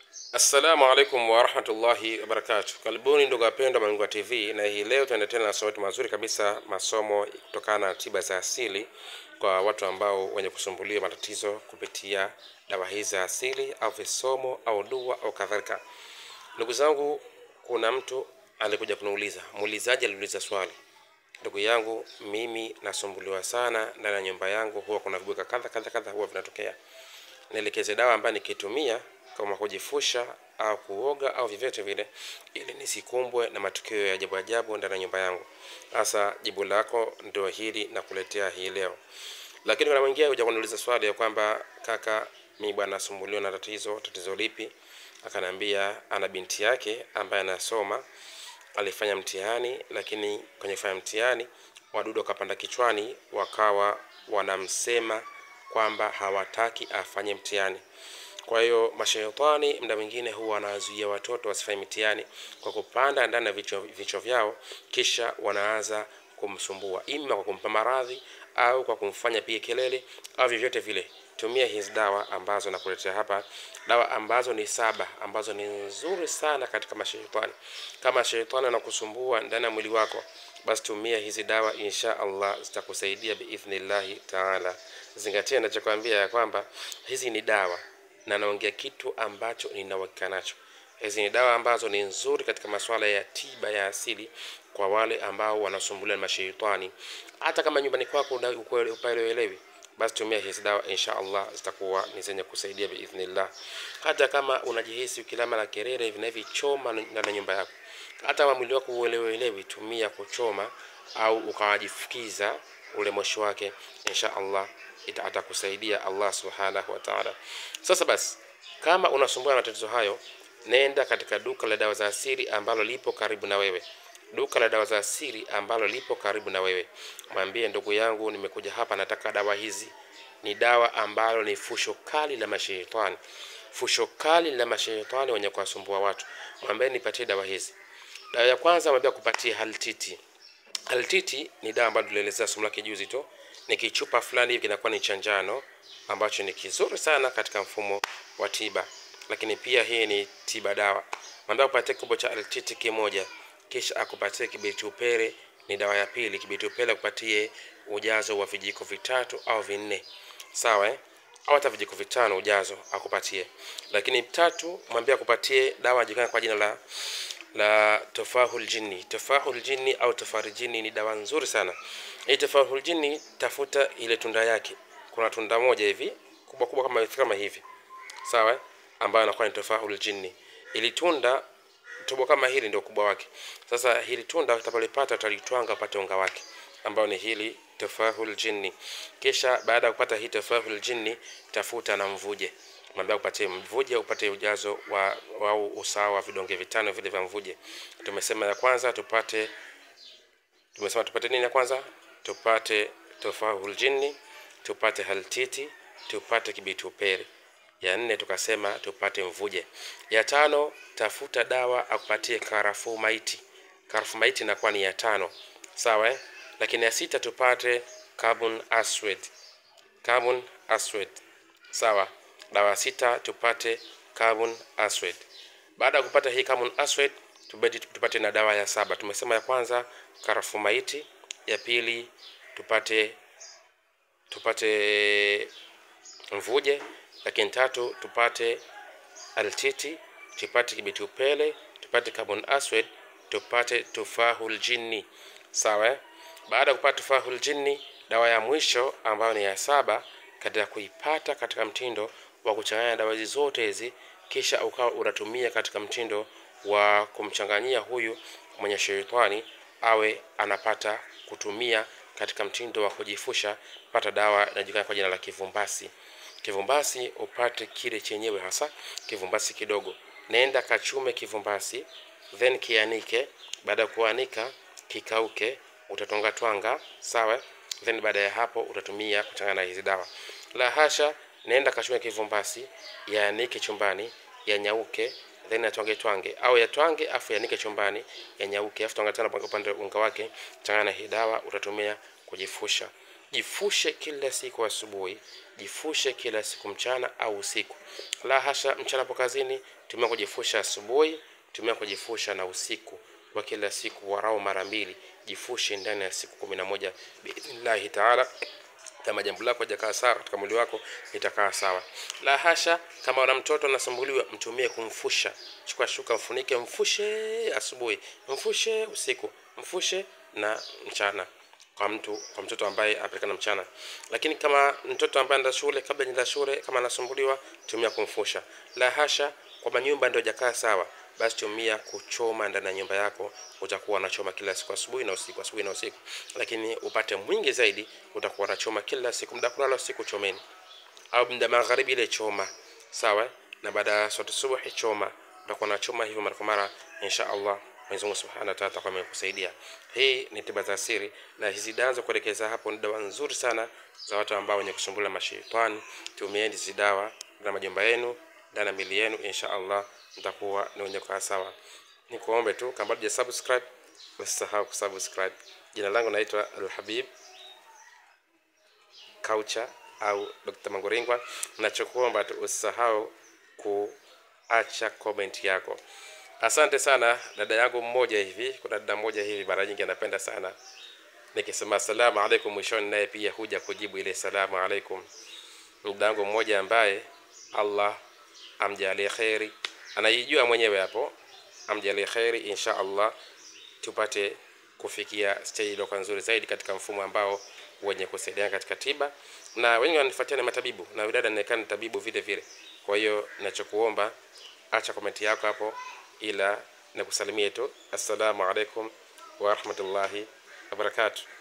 Assalamu alaikum warahmatullahi wabarakatuh. Karibuni ndugu wapendwa Manungwa TV, na hii leo tunaendelea na masomo yetu mazuri kabisa, masomo kutokana na tiba za asili kwa watu ambao wenye kusumbuliwa matatizo kupitia dawa hizi za asili au visomo au dua au kadhalika. Ndugu zangu, kuna mtu alikuja kuniuliza, muulizaji aliuliza swali, ndugu yangu, mimi nasumbuliwa sana ndani ya nyumba yangu, huwa kuna vibuka kadha kadha kadha huwa vinatokea nielekeze dawa ambayo nikitumia kama kujifusha au kuoga au vyovyote vile, ili nisikumbwe na matukio ya ajabu ajabu ndani ya nyumba yangu. Sasa jibu lako ndio hili na kuletea hii leo. Lakini kuna mwingine huja kuniuliza swali ya kwamba kaka, mimi bwana nasumbuliwa na tatizo. Tatizo lipi? Akaniambia ana binti yake ambaye anasoma, alifanya mtihani, lakini kwenye kufanya mtihani wadudu wakapanda kichwani, wakawa wanamsema kwamba hawataki afanye mtihani. Kwa hiyo mashaitani mda mwingine huwa wanawazuia watoto wasifanye mitihani kwa kupanda ndani ya vichwa, vichwa vyao, kisha wanaanza kumsumbua, ima kwa kumpa maradhi au kwa kumfanya pia kelele au vyovyote vile. Tumia hizi dawa ambazo nakuletea hapa, dawa ambazo ni saba, ambazo ni nzuri sana katika mashaitani. Kama shaitani anakusumbua ndani ya mwili wako, basi tumia hizi dawa, insha Allah zitakusaidia biidhnillahi taala. Zingatia ninachokwambia ya kwamba hizi ni dawa na naongea kitu ambacho nina uhakika nacho. Hizi ni dawa ambazo ni nzuri katika masuala ya tiba ya asili kwa wale ambao wanasumbuliwa na mashaitani. Hata kama nyumbani kwako upaelewi, basi tumia hizi dawa, insha Allah zitakuwa ni zenye kusaidia biidhnillah. Hata kama unajihisi ukilama na kerere hivi na hivi, choma ndani ya nyumba yako. Hata kama mwili wako uelewelewi, tumia kuchoma au ukawajifukiza ule moshi wake, insha Allah ita atakusaidia Allah subhanahu wa ta'ala. Sasa basi, kama unasumbua na matatizo hayo, nenda katika duka la dawa za asili ambalo lipo karibu na wewe, duka la dawa za asili ambalo lipo karibu na wewe. Mwambie ndugu yangu, nimekuja hapa, nataka dawa hizi. Ni dawa ambalo ni fusho kali la mashaitani, fusho kali la mashaitani wenye kuwasumbua watu. Mwambie nipatie dawa hizi. Dawa ya kwanza mwambie kupatia haltiti. Haltiti ni dawa ambayo tulielezea somo lake juzi tu ni kichupa fulani hivi kinakuwa ni cha njano ambacho ni kizuri sana katika mfumo wa tiba, lakini pia hii ni tiba dawa. Mwambie akupatie kikombe cha altiti kimoja, kisha akupatie kibeti upere, ni dawa ya pili. Kibeti upere akupatie ujazo wa vijiko vitatu au vinne, sawa eh? au hata vijiko vitano ujazo akupatie. Lakini tatu, mwambie akupatie dawa jikana kwa jina la la tofahul jinni. Tofahul jinni au tofari jinni ni dawa nzuri sana. Hii tofahul jinni, tafuta ile tunda yake. Kuna tunda moja hivi kubwa kubwa kama kama hivi, sawa, ambayo inakuwa ni tofahul jinni. Ili tunda tobo kama hili ndio ukubwa wake. Sasa hili tunda utapalipata, utalitwanga upate unga wake, ambao ni hili tofahul jinni. Kisha baada ya kupata hii tofahul jinni, tafuta na mvuje mwambia upatie mvuje, upate ujazo wa au usawa wa vidonge vitano vile vya mvuje. Tumesema ya kwanza tupate, tumesema tupate nini? Ya kwanza tupate tofahul jinni, tupate haltiti, tupate kibiti upere. Ya nne tukasema tupate mvuje. Ya tano tafuta dawa akupatie karafuu maiti. Karafuu maiti inakuwa ni ya tano, sawa eh? Lakini ya sita tupate carbon aswed, carbon aswed, sawa dawa sita tupate carbon aswed. Baada ya kupata hii carbon aswed, tupate na dawa ya saba. Tumesema ya kwanza karafuu maiti, ya pili tupate tupate mvuje, lakini tatu tupate altiti, tupate kibiti upele, tupate carbon aswed, tupate tufahul jinni. Sawa. Baada ya kupata tufahul jinni, dawa ya mwisho ambayo ni ya saba, katika kuipata katika mtindo wa kuchanganya dawa hizi zote hizi, kisha ukawa unatumia katika mtindo wa kumchanganyia huyu mwenye sheitani awe anapata kutumia katika mtindo wa kujifusha. Pata dawa inajulikana kwa jina la kivumbasi. Kivumbasi upate kile chenyewe hasa kivumbasi kidogo, nenda kachume kivumbasi, then kianike. Baada ya kuanika kikauke, utatonga twanga, sawa. Then baada ya hapo utatumia kuchanganya na hizi dawa. La hasha nenda kachume kivumbasi, yaanike chumbani, yanyauke, then yatwange twange, au yatwange afu yanike chumbani, yanyauke, afu twanga tena upande unga wake, changanya na hii dawa, utatumia kujifusha. jifushe kila siku asubuhi jifushe kila siku mchana au usiku la hasha mchana po kazini tumia kujifusha asubuhi tumia kujifusha na usiku kwa kila siku warau mara mbili jifushe ndani ya siku kumi na moja biidhnillahi taala kama jambo lako hajakaa sawa katika mwili wako litakaa sawa la hasha kama una mtoto anasumbuliwa mtumie kumfusha chukua shuka mfunike mfushe asubuhi mfushe usiku mfushe na mchana kwa mtu kwa mtoto ambaye anapatikana mchana lakini kama mtoto ambaye anaenda shule kabla anaenda shule kama anasumbuliwa tumia kumfusha la hasha kwamba nyumba ndio hajakaa sawa basi tumia kuchoma ndani ya nyumba yako utakuwa unachoma kila siku asubuhi na usiku asubuhi na usiku lakini upate mwingi zaidi utakuwa unachoma kila siku muda kulala usiku chomeni au muda magharibi ile choma sawa na baada ya swala subuhi choma utakuwa unachoma hivyo mara kwa mara insha Allah Mwenyezi Mungu Subhanahu wa Ta'ala atakuwa amekusaidia. Hii ni tiba za siri na hizi dawa za kuelekeza hapo ni dawa nzuri sana za watu ambao wenye kusumbuliwa mashaitani. Tumieni hizi dawa na majumba yenu ndani ya mili yenu, insha Allah mtakuwa ni wenye kukaa sawa. Nikuombe tu kama bado subscribe, usisahau kusubscribe. Jina langu naitwa Al-Habib Kaucha au Dr. Manguringwa. Nachokuomba tu usisahau kuacha comment yako. Asante sana dada yangu mmoja hivi, kuna dada mmoja hivi mara nyingi anapenda sana nikisema asalamu alaikum mwishoni, naye pia huja kujibu ile salamu alaikum. Dada yangu mmoja ambaye Allah amjalie kheri, anaijua mwenyewe hapo, amjalie kheri insha Allah, tupate kufikia stage iliyokuwa nzuri zaidi katika mfumo ambao wenye kusaidiana katika tiba, na wengi wananifuatia ni matabibu na yule dada anaonekana ni tabibu vile vile. Kwa hiyo ninachokuomba, acha komenti yako hapo ila nikusalimie tu assalamu alaikum wa rahmatullahi wa barakatuh